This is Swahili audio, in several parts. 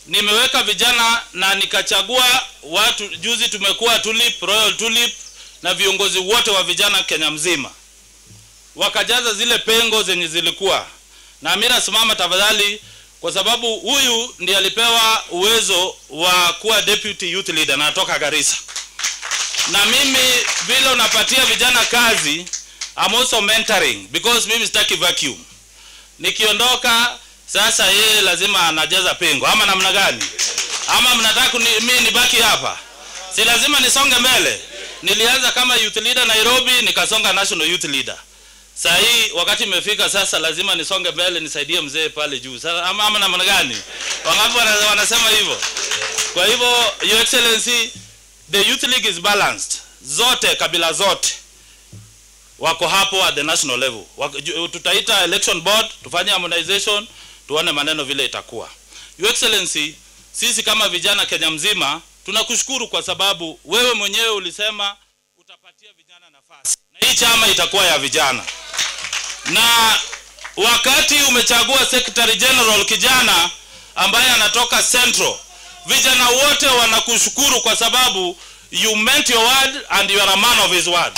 nimeweka vijana na nikachagua watu. Juzi tumekuwa Tulip, Royal Tulip na viongozi wote wa vijana Kenya mzima, wakajaza zile pengo zenye zilikuwa na mimi nasimama tafadhali, kwa sababu huyu ndiye alipewa uwezo wa kuwa deputy youth leader na natoka Garissa, na mimi vile unapatia vijana kazi, I'm also mentoring because mimi sitaki vacuum. Nikiondoka sasa, yeye lazima anajaza pengo, ama namna gani? Ama mnataka mimi nibaki hapa? Si lazima nisonge mbele. Nilianza kama youth leader Nairobi, nikasonga national youth leader. Saa hii wakati imefika sasa, lazima nisonge mbele nisaidie mzee pale juu. Sasa ama, ama namna gani? Wangapi wana- wanasema hivyo? Kwa hivyo, your excellency, the youth league is balanced. Zote kabila zote wako hapo at the national level. Wako- ju- Tutaita election board, tufanye harmonization, tuone maneno vile itakuwa. Your excellency, sisi kama vijana Kenya mzima tunakushukuru kwa sababu wewe mwenyewe ulisema utapatia vijana nafasi na hii chama itakuwa ya vijana na wakati umechagua secretary general kijana ambaye anatoka central vijana wote wanakushukuru kwa sababu you meant your word and you are a man of his word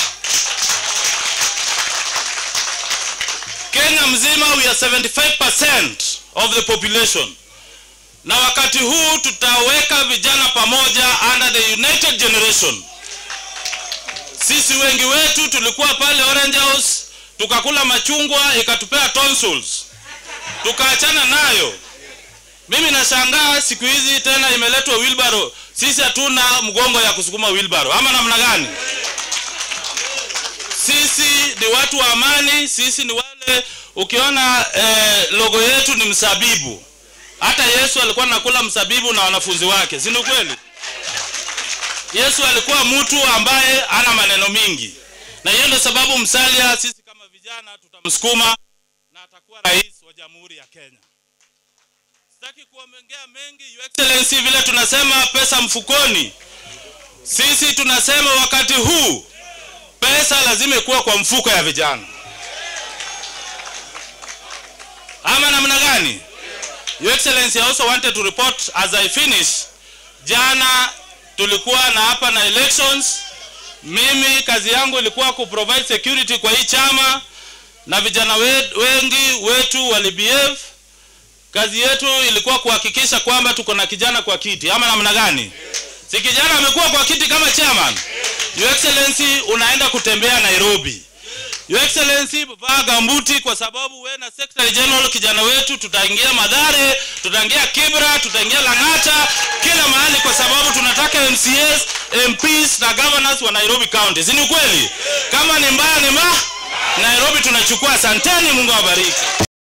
kenya mzima we are 75% of the population na wakati huu tutaweka vijana pamoja under the united generation sisi wengi wetu tulikuwa pale Orange House tukakula machungwa ikatupea tonsils tukaachana nayo. Mimi nashangaa siku hizi tena imeletwa wheelbarrow. Sisi hatuna mgongo ya kusukuma wheelbarrow ama namna gani? Sisi ni watu wa amani, sisi ni wale ukiona eh, logo yetu ni msabibu. Hata Yesu alikuwa anakula msabibu na wanafunzi wake, si ni kweli? Yesu alikuwa mtu ambaye ana maneno mingi, na hiyo ndio sababu Musalia, sisi kama vijana tutamsukuma na atakuwa rais wa Jamhuri ya Kenya. Sitaki kuongea mengi, Your Excellency, vile tunasema pesa mfukoni, sisi tunasema wakati huu pesa lazima ikuwa kwa mfuko ya vijana, ama namna gani? Your Excellency, I also wanted to report as I finish, jana tulikuwa na hapa na elections. Mimi kazi yangu ilikuwa ku provide security kwa hii chama, na vijana we- wengi wetu walibehave. Kazi yetu ilikuwa kuhakikisha kwamba tuko na kijana kwa kiti, ama namna gani? Si kijana amekuwa kwa kiti kama chairman. Your Excellency, unaenda kutembea Nairobi. Your Excellency, vaa gambuti kwa sababu we na Secretary General kijana wetu tutaingia Madhare, tutaingia Kibra, tutaingia Lang'ata, kila mahali kwa sababu tunataka MCAs, MPs na governors wa Nairobi County. Si ni kweli? Kama ni mbaya ni ma Nairobi tunachukua. Asanteni, Mungu awabariki.